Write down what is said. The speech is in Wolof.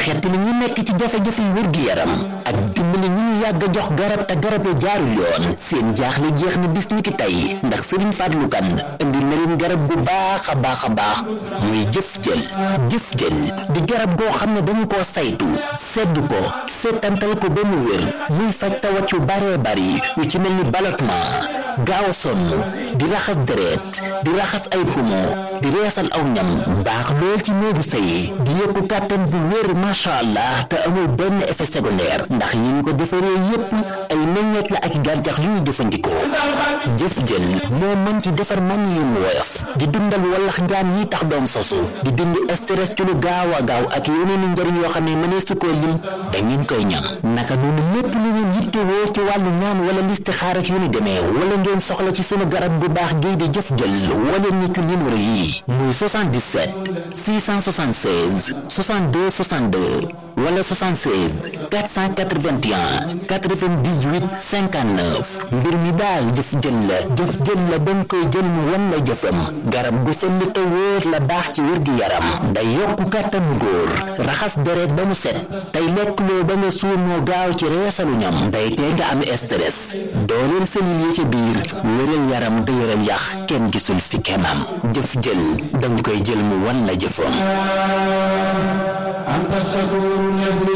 xettali ñu nekk ci jafe-jafe yu wér-gi-yaram ak dimbali ñu ñu yàgg a jox garab te garab ya jaarul yoon seen jaaxle jeex na bis ni ki tey ndax Serigne Fallou Kane indi na leen garab gu baax a baax a baax muy jëf jël jëf jël di garab goo xam ne dañu koo saytu sedd ko seetantal ko ba mu wér muy faj tawat yu baree bari yu ci mel ni ballottement gaaw a sonn di raxas deret di raxas ay poumon di reesal aw ñam baax lool ci néegu sëy di yokku kàttan bu wér macha allah te amul benn effet secondaire ndax yi ñu ko defaree yépp ay meññeet la ak gàncax yu ñuy jëfandikoo jëf jël moo mën ci defar man yi mu woyof di dundal wallax njaan yi tax doom sosu di dindi stress ci lu gaaw a gaaw ak yeneen i njëriñ yoo xam ne mënee su koo lim da ngeen koy ñam naka noonu lépp lu ngeen yittewoo ci wàllu ñaan wala listixaar ak yu ni demee wala ngeen soxla ci sunu garab gu baax gii di jëf jël wala ñu ci numéro yi muy 77 676 62 62 wala 76 481 98 59 mbir mi daal jëf jël la jëf jël la dañ koy jël mu wan la jëfam garab gu sell te wóor la baax ci wér gi yaram day yokku kàttanu góor raxas deret ba mu set tey lekk loo ba nga suur moo gaaw ci reesalu ñam day tee nga am stress dooleel selil yi ci biir wéral yaram dëgëral yax kenn gisul fi kemam jëf jël dañ koy jël mu wan la jëfam